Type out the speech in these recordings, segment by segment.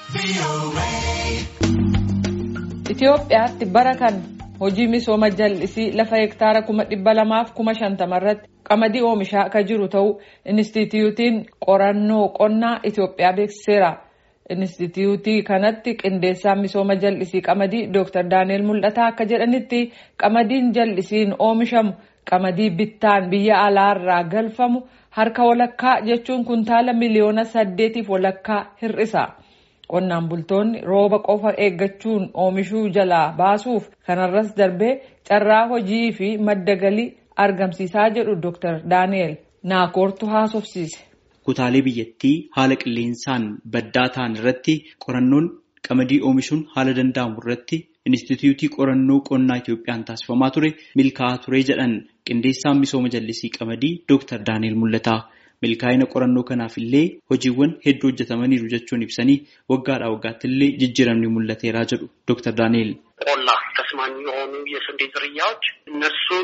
Itoophiyaatti bara kana hojii misooma jallisii lafa hektaara kuma dhibba lamaaf kuma shantama irratti qamadii oomishaa akka jiru ta'uu Inistituutiin qorannoo qonnaa Itoophiyaa beeksiseera. Inistituutii kanatti qindeessaan misooma jallisii qamadii Dr. Daani'el Mul'ataa akka jedhanitti qamadiin jallisiin oomishamu qamadii bittaan biyya alaarraa galfamu harka walakkaa jechuun kuntaala miliyoona saddeetiif walakkaa hir'isa. Qonnaan bultoonni rooba qofa eeggachuun oomishuu jalaa baasuuf kanarras darbee carraa hojii fi madda galii argamsiisaa jedhu Dr. Daani'el Naakoortu haasofsiise. Kutaalee biyyattii haala qilleensaan baddaa ta'an irratti qorannoon qamadii oomishuun haala danda'amu irratti Inistituutii qorannoo qonnaa Itoophiyaan taasifamaa ture milkaa'aa ture jedhan qindeessaan misooma jallisii qamadii Dr. Daani'el Mul'ataa. milkaa'ina qorannoo kanaaf illee hojiiwwan hedduu hojjetamaniiru jechuun ibsanii waggaadhaa waggaatti illee jijjiiramni mul'ateeraa jedhu ዶክተር ዳንኤል ቆላ ተስማሚ የሆኑ የስንዴ ዝርያዎች እነሱን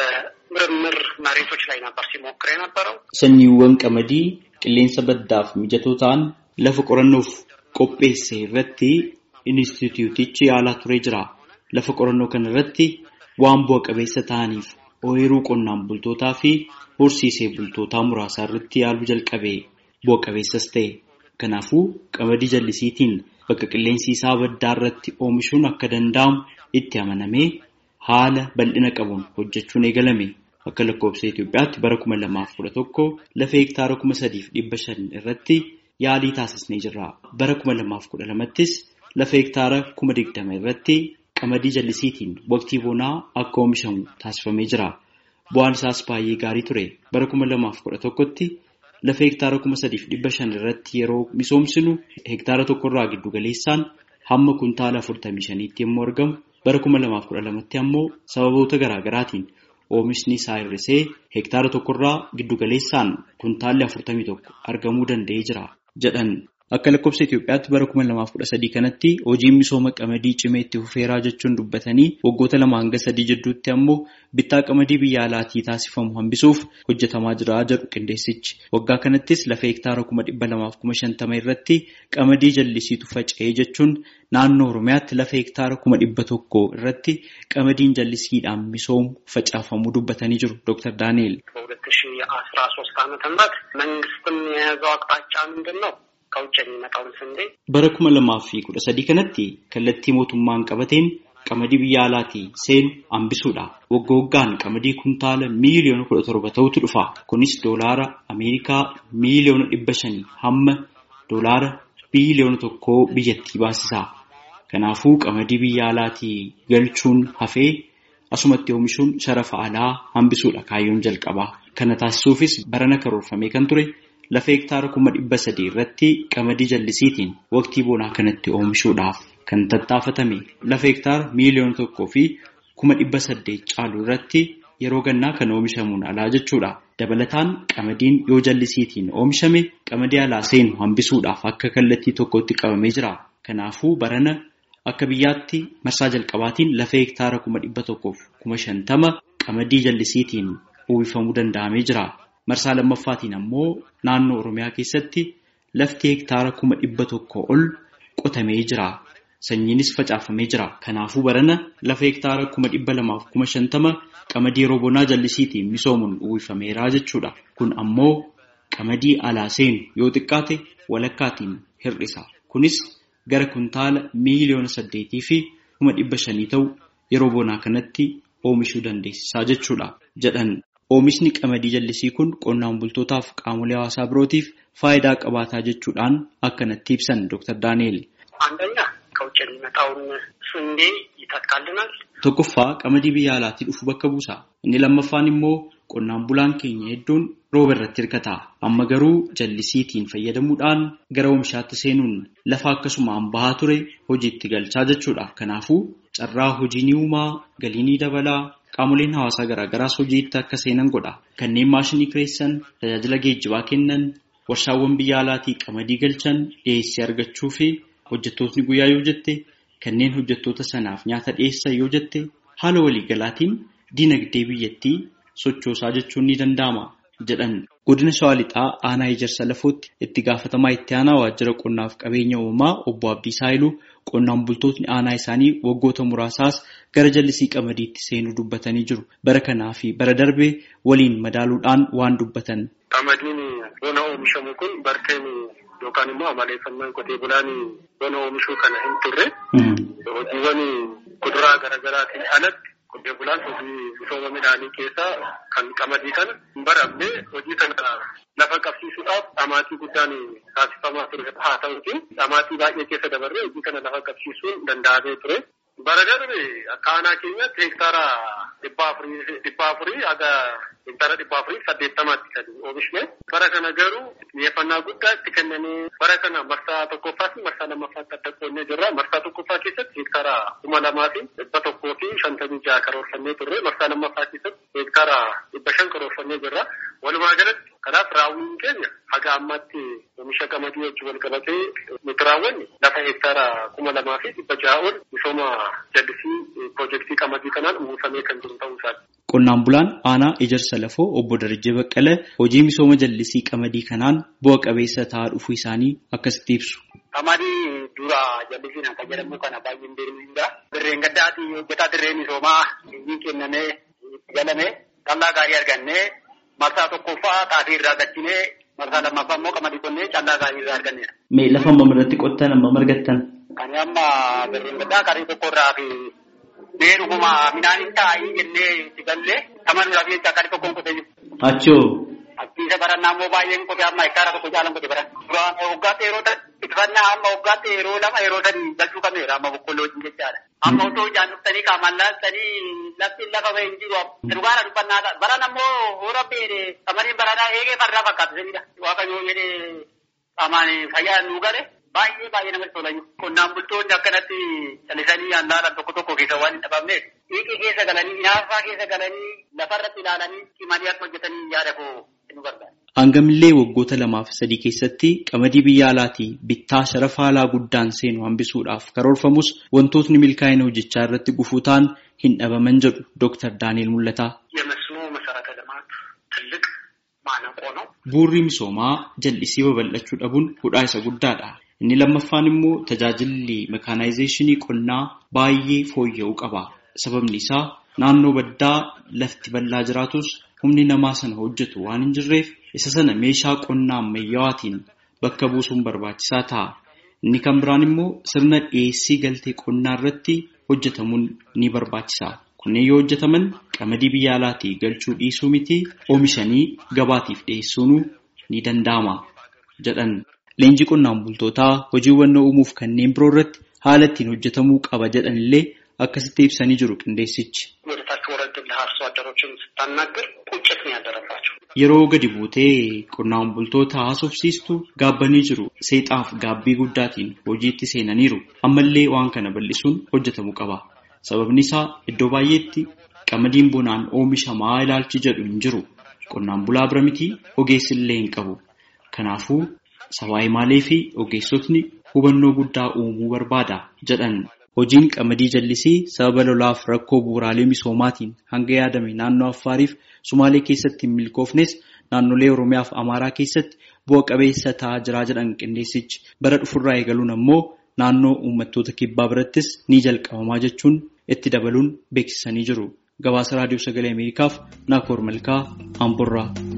በምርምር መሬቶች ላይ ነበር ሲሞክር የነበረው። sanyiiwwan qamadii qilleensa baddaaf mijatoo ta'an lafa qorannoof qopheesse irratti inistituutichi yaalaa turee jira. Lafa qorannoo kana irratti waan bu'a qabeessa ta'aniif ooyiruu qonnaan bultootaa fi horsiisee bultootaa muraasaa irratti yaaluu jalqabe bu'a qabeessas ta'e. Kanaafuu qamadii jallisiitiin bakka qilleensi isaa baddaa irratti oomishuun akka danda'amu itti amanamee haala bal'ina qabuun hojjechuun eegalame. Akka lakkoofsa Itoophiyaatti bara kuma lamaaf kudha tokko lafa hektaara kuma sadiif dhibba shan irratti yaalii taasisnee jirra. Bara kuma lamaaf kudha lamattis lafa hektaara kuma digdama irratti qamadii jallisiitiin waqtii bonaa akka oomishamu taasifamee jira. Bu'aan isaas baay'ee gaarii ture. Bara kuma lamaaf kudha tokkotti lafa hektaara kuma sadiif dhibba shan irratti yeroo misoomsinu hektaara tokkorraa giddu galeessaan hamma kuntaala afurtamii shaniitti yommuu argamu bara kuma lamaaf kudha lamatti ammoo sababoota garaa garaatiin oomishni isaa hir'isee hektaara tokkorraa giddu galeessaan kuntaalli afurtamii tokko argamuu danda'ee jira jedhan. Akka lakkoofsa Itoophiyaatti bara kuma lamaaf kudha sadii kanatti hojiin misooma qamadii cimee itti fufeeraa jechuun dubbatanii waggoota lama hanga sadii jidduutti ammoo bittaa qamadii biyya alaatii taasifamu hambisuuf hojjetamaa jira jedhu qindeessichi. Waggaa kanattis lafa hektaara kuma dhibba lamaaf kuma shantama irratti qamadii jallisiitu faca'ee jechuun naannoo Oromiyaatti lafa hektaara kuma dhibba tokko irratti qamadiin jallisiidhaan misoomu facaafamuu dubbatanii jiru Dr. Daani'el. በሁለት ሺ አስራ ሶስት ዓመተ ምህረት መንግስትም የያዘው አቅጣጫ ምንድን ነው? ከውጭ የሚመጣውን ስንዴ Bara kuma lamaaf fi kudha sadii kanatti kallattii mootummaan qabateen qamadii biyya alaatii seenu hambisuudha. Wagga waggaan qamadii kuntaala miiliyoona kudha torba ta'utu dhufa. Kunis doolaara Ameerikaa miiliyoona dhibba shanii hamma doolaara biiliyoona tokkoo biyyattii baasisa. Kanaafuu qamadii biyya alaatii galchuun hafee asumatti oomishuun sharafa alaa hambisuudha kaayyoon jalqabaa. Kana taasisuufis barana karoorfamee kan ture lafa hektaara kuma dhibba sadii irratti qamadii jallisiitiin waqtii bonaa kanatti oomishuudhaaf kan tattaafatame lafa hektaara miiliyoona tokkoo fi kuma dhibba saddeet caalu irratti yeroo gannaa kan oomishamuun alaa jechuudha. Dabalataan qamadiin yoo jallisiitiin oomishame qamadii alaa seenu hambisuudhaaf akka kallattii tokkotti qabamee jira. Kanaafuu barana akka biyyaatti marsaa jalqabaatiin lafa hektaara kuma dhibba tokkoof kuma shantama qamadii jallisiitiin uwwifamuu danda'amee jira. Marsaa lammaffaatiin ammoo naannoo Oromiyaa keessatti lafti hektaara kuma dhibba tokko ol qotamee jira. Sanyiinis facaafamee jira. Kanaafuu barana lafa hektaara kuma dhibba lamaaf kuma shantama qamadii yeroo bonaa jallisiitiin misoomuun uwwifameera jechuudha. Kun ammoo qamadii alaa seenu yoo xiqqaate walakkaatiin hir'isa. Kunis gara kuntaala miiliyoona saddeetii fi kuma dhibba shanii ta'u yeroo bonaa kanatti oomishuu dandeessisaa jechuudha jedhan. Oomishni qamadii jallisii kun qonnaan bultootaaf qaamolee hawaasaa birootiif faayidaa qabaataa jechuudhaan akkanatti ibsan Dr. Daani'el. አንደኛ ከውጭ የሚመጣውን ስንዴ ይተካልናል። Tokkoffaa qamadii biyya alaatii dhufu bakka buusa. Inni lammaffaan immoo qonnaan bulaan keenya hedduun rooba irratti hirkata. Amma garuu jallisiitiin fayyadamuudhaan gara oomishaatti seenuun lafa akkasumaan bahaa ture hojiitti galchaa jechuudha. Kanaafuu carraa hojii ni uumaa, galii ni dabalaa. Qaamoleen hawaasaa garaagaraas hojiitti akka seenan godha. Kanneen maashinii kireessan, tajaajila geejjibaa kennan, warshaawwan biyya alaatii qamadii galchan dhiyeessii argachuu fi hojjettootni guyyaa yoo jette kanneen hojjettoota sanaaf nyaata dhiyeessan yoo jette haala waliigalaatiin diinagdee biyyattii sochoosaa jechuun ni danda'ama jedhan Godina Shawaa Lixaa aanaa Ejersa Lafootti itti gaafatamaa itti aanaa waajjira qonnaaf qabeenya uumamaa obbo Abdiisaa Haayiluu qonnaan bultootni aanaa isaanii waggoota muraasaas gara jallisii qamadiitti seenuu dubbatanii jiru. Bara kanaa fi bara darbee waliin madaaluudhaan waan dubbatan. Qamadiin bona oomishamu kun barteen yookaan immoo amaleeffannaan qotee bulaan bona oomishuu kana hin turre hojiiwwan kuduraa garaagaraatiin alatti qotee bulaan hojii misooma midhaanii keessaa kan qamadii kana hin baramne hojii kana lafa qabsiisuudhaaf dhamaatii guddaan taasifamaa ture haa ta'uti dhamaatii baay'ee keessa dabarree hojii kana lafa qabsiisuun danda'amee ture. Bara darbe akka aanaa keenyatti hektaara dhibba afurii haga hektaara dhibba afurii saddeettamaatti kan oomishne. Bara kana garuu xiyyeeffannaa guddaa itti kennanii bara kana marsaa tokkoffaa fi marsaa lammaffaatti adda qoonnee jirra. Marsaa tokkoffaa keessatti hektaara kuma lamaa fi dhibba tokkoo fi shantamii jaha karoorfannee turre. Marsaa lammaffaa keessatti hektaara dhibba shan karoorfannee jirra. Walumaa galatti kanaaf raawwiin keenya haga ammaatti oomisha qamadii wajjin wal qabatee nuti raawwanne lafa hektaara kuma lamaa fi dhibba jaha ol misooma jallisii piroojeektii qamadii kanaan uwwifamee kan jiru ta'uu isaati. Qonnaan bulaan aanaa Ejersa Lafoo obbo Darajjee Baqqalee hojii misooma jallisii qamadii kanaan bu'a qabeessa ta'aa dhufuu isaanii akkasitti ibsu. Qamadii dura jallisiin akka jedhamu kana baay'een beekamudha. Dirreen gaddaati hojjetaa dirree misoomaa inni kennamee itti galame callaa gaarii argannee marsaa tokkoffaa xaafii irraa galchinee marsaa lammaffaa immoo qamadii qonnee callaa gaarii irraa arganneera. Mee lafa amma irratti qottan amma margattan? Kan amma dirreen gaddaa qarii tokko irraa fi mee dhuguma midhaan hin taa'ii jennee itti gallee amanuudhaaf jecha qarii tokkoon qotee jiru. Achoo. Abdiisa barannaa immoo baay'een qotee amma hektaara tokko caalan qotee bara. Duraan waggaatti yeroo itifannaa amma waggaatti yeroo lama yeroo sadii galchuu qabneera amma boqqolloo wajjin jechaadha. Amma otoo ijaan dhuftanii qaamaan laaltanii lafti lafa bahee hin jiru. Dhugaara dubbannaa baran ammoo hoora beere qamadiin baranaa eegee fardaa fakkaatu sanidha. Waaqayyoo jedhee qaamaan fayyaa nuu gale baay'ee baay'ee namatti tola. Qonnaan bultoonni akkanatti callisanii handaalan tokko tokko keessa waan hin dhabamneef dhiiqii keessa galanii inaafaa keessa galanii lafarratti ilaalanii cimanii akka hojjetanii yaada koo nu barbaada. Hangamillee waggoota lamaaf sadii keessatti qamadii biyya alaatii bittaa sharafa alaa guddaan seenu hambisuudhaaf karoorfamus wantootni milkaa'ina hojjechaa irratti gufuu ta'an hin dhabaman jedhu Dr. Daaniel Mul'ataa. የመስኖ መሰረተ ልማት ትልቅ ማነቆ ነው። Bu'uurri misoomaa jallisii babal'achuu dhabuun hudhaa isa guddaadha. Inni lammaffaan immoo tajaajilli mekaanaayizeeshinii qonnaa baay'ee fooyya'uu qaba. Sababni isaa naannoo baddaa lafti bal'aa jiraatus humni namaa sana hojjetu waan hin jirreef isa sana meeshaa qonnaa ammayyaawaatiin bakka buusuun barbaachisaa ta'a. Inni kan biraan immoo sirna dhiyeessii galtee qonnaa irratti hojjetamuun ni barbaachisa. Kunneen yoo hojjetaman qamadii biyya alaatii galchuu dhiisuu miti oomishanii gabaatiif dhiyeessuun ni danda'ama jedhan. Leenjii qonnaan bultootaa hojiiwwan uumuuf kanneen biroo irratti haala ittiin hojjetamuu qaba jedhan illee akkasitti ibsanii jiru qindeessichi. ወደታች ወረድ ብለህ አርሶ አደሮችን ስታናግር ቁጭት ነው ያደረባቸው። Yeroo gadi buutee qonnaan bultoota haasofsiistu gaabbanii jiru. Seexaaf gaabbii guddaatiin hojiitti seenaniiru. Ammallee waan kana bal'isuun hojjetamuu qaba. Sababni isaa iddoo baay'eetti qamadiin bonaan oomishamaa ilaalchi jedhu hin jiru. Qonnaan bulaa bira miti ogeessillee hin qabu. Kanaafuu sawaayimaalee fi ogeessotni hubannoo guddaa uumuu barbaada jedhan. Hojiin qamadii jallisii sababa lolaaf rakkoo bu'uuraalee misoomaatiin hanga yaadame naannoo Affaariif Sumaalee keessatti hin milkoofnes naannolee Oromiyaa fi Amaaraa keessatti bu'a qabeessa ta'aa jira jedhan qindeessichi. Bara dhufurraa eegaluun ammoo naannoo uummattoota kibbaa birattis ni jalqabamaa jechuun itti dabaluun beeksisanii jiru. Gabaasa Raadiyoo Sagalee Ameerikaaf Naakoor Malkaa Amborraa.